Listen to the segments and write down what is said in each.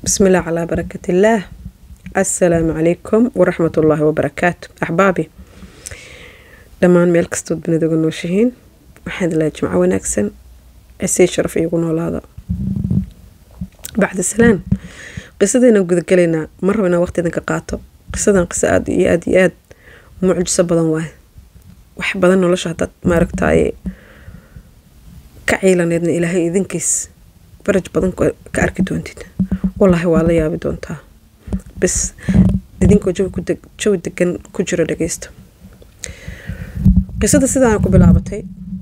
بسم الله على بركة الله السلام عليكم ورحمة الله وبركاته أحبابي dhammaan meel kastood dunida uga nooshihiin waxaad ilahay jimco wanaagsan cisii sharaf iigu noolaada bacdi salaan qisadaynan gudagalaynaa ma rabo inaan waqti idinka qaato qisadan qiso aada iyo aada iyo aada mucjiso badan waaye wax badan nolosha hadaad maaragtaaye ka ciilaneedna ilaahay idinkiis baraj badan ka arki doontid wallaahi waa la yaabi doontaa bis idinkoo jawi degan ku jiro dhageysta qisada sidaana ku bilaabatay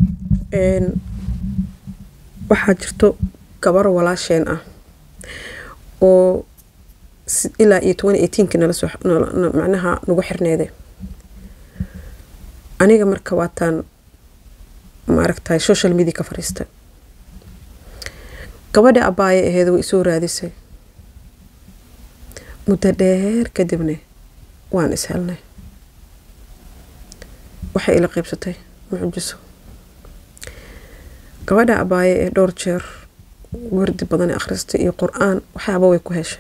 waxaa jirto gabar walaasheen ah oo ilaa iyo toban eighteenki nalasoo macnaha nagu xirneeday aniga marka waataan maaragtay social media ka fariistay gabadha abaaye aheed way isoo raadisay muddo dheer kadibna waan is helnay waxay ila qeybsatay mucjiso gabadha abaaye ee dhowr jeer wardi badan ee akhristay iyo qur-aan waxyaaba way ku heshay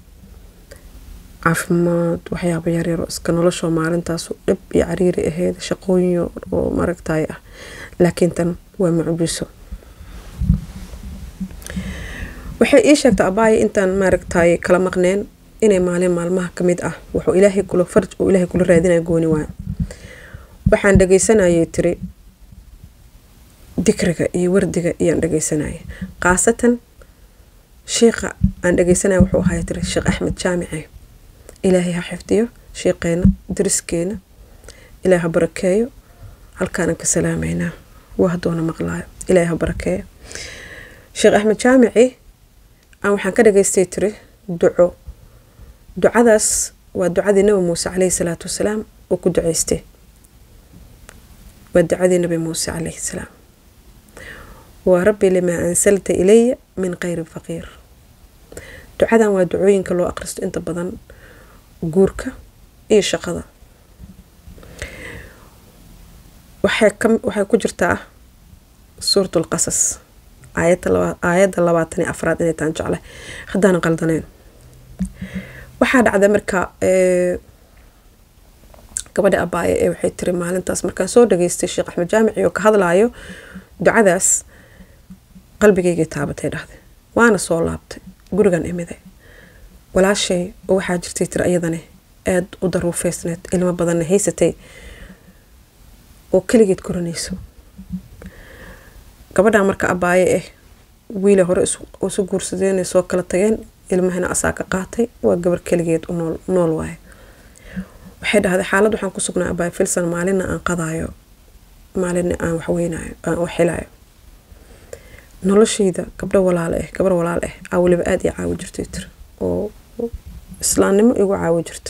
caafimaad waxyaaba yaryar oo iska noloshoo maalintaasu dhib iyo cariiri aheyd shaqooyin oo maaragtay ah laakiin tan waa mucjiso waxay ii sheegtay abaaye intaan maaragtay kala maqneen inay maalin maalmaha ka mid ah wuxuu ilaahay kula farj uu ilaahay kula raadinaya gooni waayo waxaan dhageysanayay tiri dikriga iyo wardiga iyaan dhageysanayay khaasatan sheikha aan dhageysanaya wuxuu ahay tiri sheekh axmed jaamice ilaahay ha xifdiyo sheeqeena dariskeena ilaahay ha barakeeyo halkaanan ka salaameynaa waa hadoona maqlaayo ilaahay ha barakeeyo sheekh axmed jaamici aan waxaan ka dhageystay tiri duco ducadaas waa ducadii nabi muuse caleyhi salaatu wasalaam uu ku duceystay waa ducadii nabi muuse caleyhi salaam waa rabbi limaa ansalta ilaya min khayri faqiir ducadan waa ducooyinka loo aqristo inta badan guurka iyo shaqada waxay ku jirtaa suurat lqasas aayadda labaatan iyo afraad inay taan jeclay haddaanan qaldaneyn waxaa dhacday marka gabadha abaaye ee waxay tiri maalintaas markaan soo dhageystay sheekh axmed jaamici oo ka hadlaayo ducadaas qalbigaygii taabatay dhahday waana soo laabtay gurigan imiday walaashay oo waxaa jirtay tiri ayadani aada u daruufeysneed ilmo badanna haysatay oo keligeed koranayso gabadhaa marka abaaye ah wiila hore isu guursadeen soo kala tageen ilmahana asaa ka qaatay waa gabar keligeed u nool waaye waxay dhahday xaalad waxaan ku sugnaa abaaye filsan maalinna aan qadaayo maalinna aan waxweynayo aan waxilayo noloshayda gabdho walaale ah gabar walaal ah aa weliba aada ii caawi jirtay tiri oo islaamnimo igu caawi jirta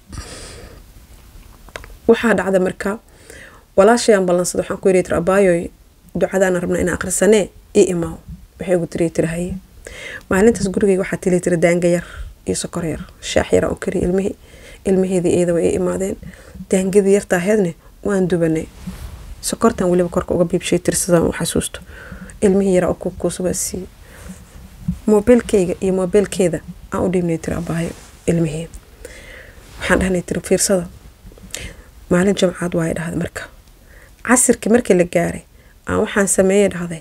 waxaa dhacda marka walaashayaan ballansada waxaan ku yiri tiri abaayoy ducadaana rabna inaan akhrisanee ii imaaw waxay ugu tiri tiri haye maalintaas gurigeyga waxaa tili tiri daanga yar iyo sokor yar shaax yara oo kariya ilmihii ilmaheedii iyada way ii imaadeen daangadii yartaaheedne waan dubanay sokortan weliba korka uga biibshay tiri sidaan u xasuusto ilmihii yaraa oo kukuusa waa siiyey moobeelkeyga iyo moobeelkeeda aan u dhiibnay tiri abaayo ilmihii waxaan dhahnay tiri fiirsada maalin jamcaad waay dhahday marka casirkii markii la gaaray aan waxaan sameeyey dhahday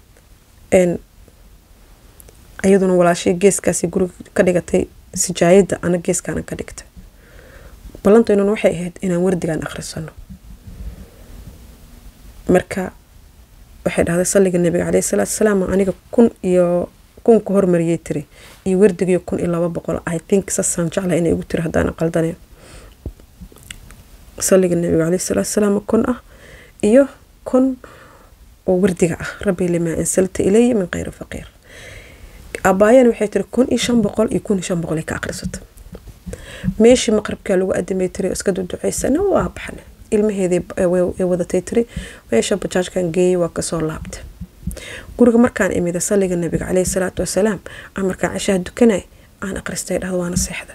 iyaduna walaashay geeskaasi guriga ka dhigatay sijaayadda ana geeskaanan ka dhigtay ballantaynuna waxay ahayd inaan wardigaan akhrisano marka waxay dhahday salliga nabiga caleyhi salaatu salaam aniga kun iyo kun ku hormariyay tiri iyo wardigiyo kun iyo laba boqol i think sasaan jecla inay igu tiri haddaan qaldaneen salliga nabiga caleyhi salaatu salaam kun ah iyo kun oo wardiga ah rabbi limaa ansalta ilaya min khayri faqiir abaayana waxay tiri kun iyo shan boqol iyo kun iyo shan boqol ay ka aqrisata meeshii maqribkaa lagu adamay tiri iska duduceysana waa baxna ilmaheedii ay wadatay tiri meesha bajaajkan geeyay waa kasoo laabtay guriga markaan imida salliga nabiga caleyhi salaatu wasalaam aan markaan cashaha dukanay aan aqristay dhahda waana seexda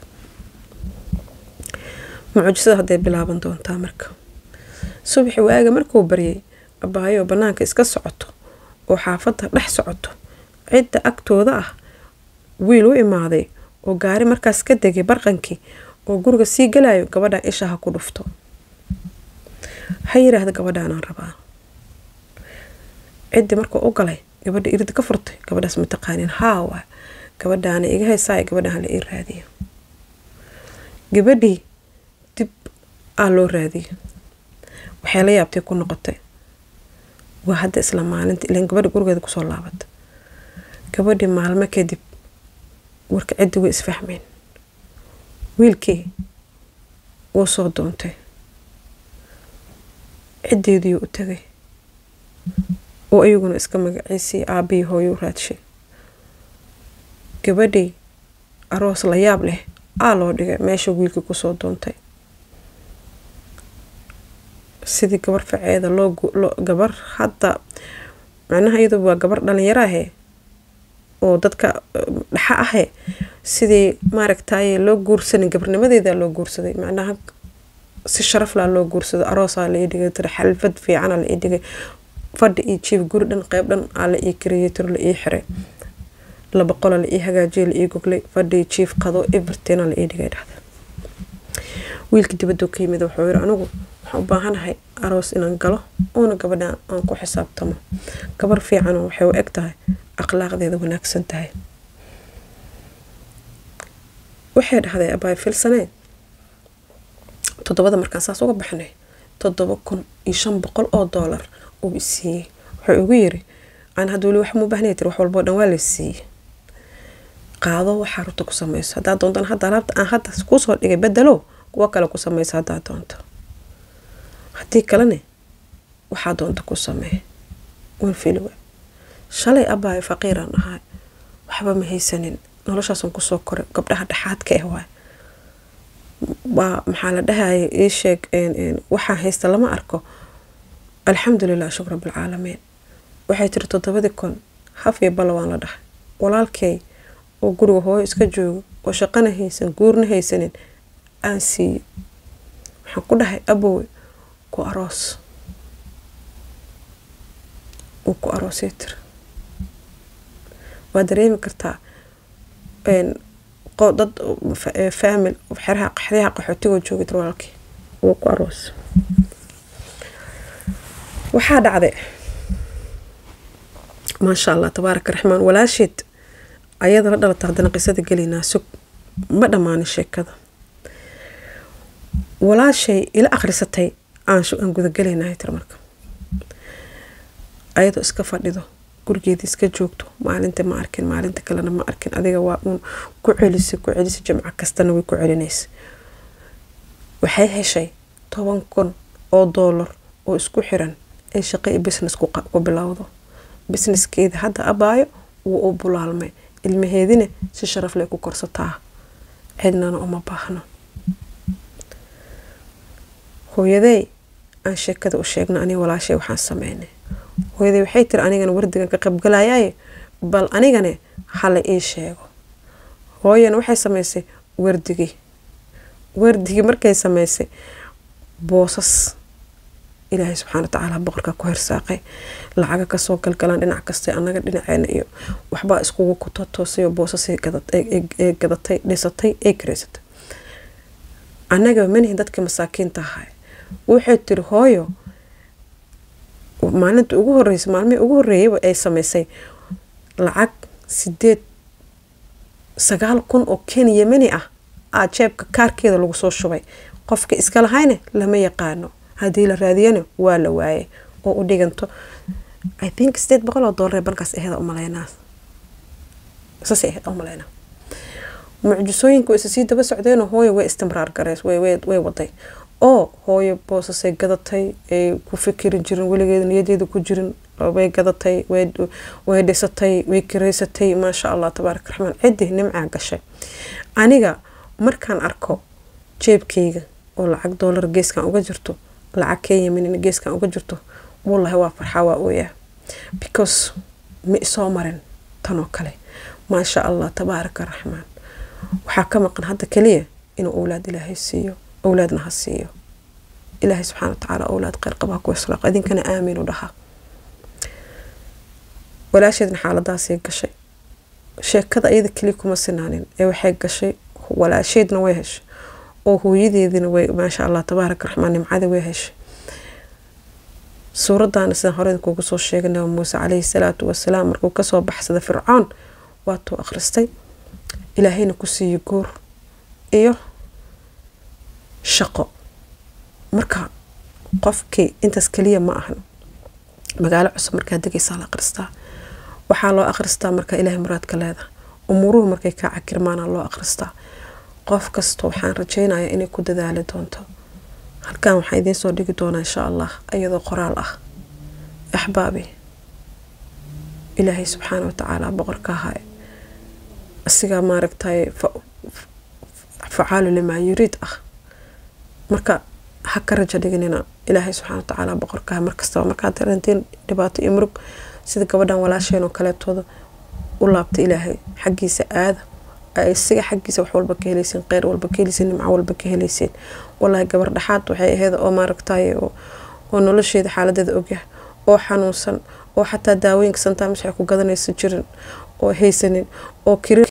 mucjisada hadday bilaaban doontaa marka subaxi waaga markuu baryay abaayo banaanka iska socoto oo xaafadda dhex socoto cidda agtooda ah wiil u imaaday oo gaari markaas ka degay barqankii oo guriga sii galayo gabadhan isha ha ku dhufto ha yiraahda gabadhaanaan rabaa ciddii markuu u galay gabadha irida ka furtay gabadhaas mataqaanin haawa gabadhaana iga haysaay gabadhaan la ii raadiyo gabadhii dib aa loo raadiyo waxay la yaabtay ku noqotay waa hadda isla maalinta ilan gabadha gurigeeda kusoo laabata gabadhii maalmo kadib warka ciddi way isfahmeen wiilkii wuu soo doontay ciddeediiyuu u tagay oo ayaguna iska magaciisii aabihii hooyuu raadshay gabadhii aroos la yaab leh aa loo dhigay meesha wiilkii kusoo doontay sidii gabar faceeda loo gabar hadda macnaha iyadu waa gabar dhalinyaro ahe oo dadka dhaxa ahe sidii maaragtaye loo guursanin gabarnimadeeda loo guursaday macnaha si sharaflaa loo guursaday aroosaa la ii dhigay tira xalfad fiicana la ii dhigay fadhi iyo jiif guri dhan qeyb dhan aa la ii kariyay tiro la ii xiray laba qola la ii hagaajiyay la ii goglay fadhi jiif qado evertina la ii dhigay dhahda wiilka dibaduu ka yimid wuxuu yiri anigu waxaan u baahanahay aroos inaan galo oona gabadhaan aan ku xisaabtamo gabar fiican waxay u eg tahay akhlaaqdeeda wanaagsan tahay waxay dhahday abaay filsaneed toddobada markaan saas uga baxnay toddoba kun iyo shan boqol oo doolar uu isiiyey wuxuu igu yiri aan hadda weli wax muu baahnaya tiri wax walboo dhan waa la siiyey qaado waxaa rurta ku samayso haddaa doontan hadda alaabta aan hadda kuusoo dhigay bedelo kuwo kale ku samayso haddaa doonto haddii kalene waxaa doonta ku samee wan filiwa shalay abaayo faqiiraan ahay waxba ma haysanin noloshaasaan kusoo koray gabdhaha dhexaadka ah waay waa maxaa la dhahaya ii sheeg waxaa haysta lama arko alxamdulilah shukr rabbilcaalamiin waxay tiri toddobadii kun haf iyo balla waan la dhahay walaalkay oo guriga hooyo iska joogo oo shaqana haysan guurna haysanin aan siiyo waxaan ku dhahay abowe ku aroos uu ku aroosay tiri waa dareemi kartaa dad faamil xeraha qaxdaha qaxootigoo joogay tiri walaalkii uu ku aroos waxaa dhacday maasha allah tabaaraka raxmaan walaasheed ayada la dhalata haddana qisada gelaynaa sug ma dhammaanin sheekada walaashay ila akhrisatay aan gudagelaynaa tir marka ayadoo iska fadhido gurigeedii iska joogto maalinta ma arkin maalinta kalena ma arkin adiga waa uun ku celisa ku celisa jamco kastana way ku celinaysa waxay heshay toban kun oo doolar oo isku xiran ay shaqo iyo business ku bilowdo businesskeeda hadda abaayo wuu u bulaalmay ilmaheedina si sharaf lay ku korsataa cidnana uma baahno hooyadey aan sheekada u sheegna aniga walaashay waxaan sameynay hooyaday waxay tiri anigana wardigan ka qaybgalayaye bal anigane hala ii sheego hooyana waxay sameysay wardigii wardigii markay sameysay boosas ilaahay subxana watacaala boqorka ku hirsaaqay lacaga kasoo galgalaan dhinac kasta anaga dhinaceena iyo waxbaa iskugu kutatoosay boosasay gadatay dhisatay ay kareysatay annaga manihin dadka masaakiinta ahay waxay tiri hooyo maalinta ugu horeysa maalmihii ugu horeeyayba ay sameysay lacag sideed sagaal kun oo ken yemeni ah aa jeebka kaarkeeda lagu soo shubay qofka iska lahayne lama yaqaano haddii la raadiyana waa la waayay oo u dhiganto i think sideed boqol oo doolar balkaas aheeda umaleynaa saasay aheyd umaleynaa mucjisooyinka way isa sii daba socdeenoo hooyo way istimraar gareys way waday oo hooyo boosasay gadatay ay ku fikiri jirin weligeeda niyadeeda ku jirin way gadatay way dhisatay way kareysatay maasha allah tabaaraka raxmaan ciddi nimcaa gashay aniga markaan arko jeebkayga oo lacag doolar geeskan uga jirto lacag kenyamin geeskan uga jirto wallahi waa farxaa waa ooyaa because ma isoo marin tanoo kale maasha allah tabaaraka raxmaan waxaa ka maqan hadda kaliya inuu owlaad ilaahay siiyo owlaadna ha siiyo ilaahay subxaana watacaala owlaad kheyr qabaa ku islaaq idinkana aamiin u dhaha walaasheedna xaaladaasay gashay sheekada iyada keliya kuma sinaanin ee waxay gashay walaasheedna way heshay oo hooyadeedina way maasha allah tabaaraka raxmaan nimcada way heshay suuraddaana sidaan hore kuugu soo sheegay nabi muuse caleyhi salaatu wasalaam markuu kasoo baxsada fircoon waatuu akhristay ilaahayna ku siiyey guur iyo shaqo marka qofkii intaas keliya ma ahan magaalo cusub markaa degaysaa la akhristaa waxaa loo akhristaa markaa ilaahay muraadka leedaha umuuruhu markay kaa cakirmaana loo akhristaa qof kasta waxaan rajeynayaa inay ku dadaali doonto halkan waxaan idiin soo dhigi doonaa insha allah iyadoo qoraal ah axbaabi ilaahay subxaana watacaala boqorka ahaa asigaa maaragtay facaalu limaa yuriid ah marka ha ka rajo dhiganina ilaahay subxaana watacaala boqorkaha markastaba markaad darantiin dhibaato iyo murug sida gabadhan walaasheen oo kaleetooda u laabta ilaahay xaggiisa aada isiga xaggiisa wax walba ka heleyseen kheyr walba ka heleyseen nimco walba ka heleyseen wallaahi gabar dhexaad waxay ahayd oo maaragtay oo nolosheeda xaaladeeda ogyah oo xanuunsan oo xataa daawooyinka santamis waxay ku gadanaysa jirin oo haysanin oo kiri